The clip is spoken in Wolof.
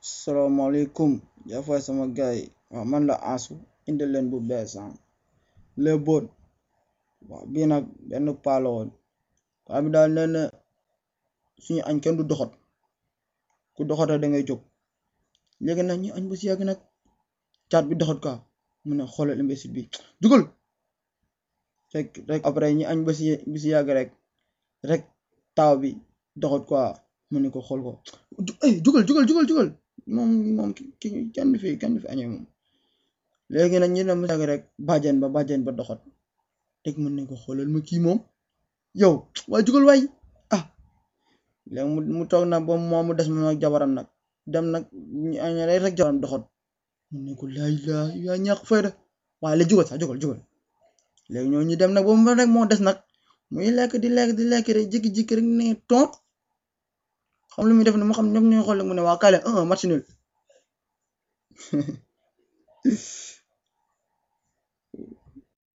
salaamaaleykum jaafay sama gaay yi waaw man la Ansu indi leen bu bees les bon waaw bii nag benn paa la woon paa bi daal nee na suñu añ kenn du doxat ku doxata da ngay jóg léegi nag ñu añ ba si yàgg nag caat bi doxat quoi mu ne xoolal imbécile bi jugal rek rek après ñu añ ba si ba si yàgg rek rek taaw bi doxat quoi mu ne ko xool ko eh jugal jugal jugal jugal moom moom ki kenn du fi kenn du fi añee moom léegi nag ñu ne mu yàgg rek bàjjen ba bàjjen ba doxat rek mën nañ ko xoolal ma kii moom yow waaye jugal waay ah léegi mu mu toog nag ba moom mu des moom ak jabaram nag dem nag ñu añ rek jabaram doxat mu ne ko laay laa yaa ñàkk fayda waaye la jugal sax jugal jugal léegi ñoo ñu dem nag ba mu rek moo des nag muy lekk di lekk di lekk rek jékki-jékki rek ne toog xam lu muy def ne mu xam ñoom ñooy xool mu ne waa kaale un match nul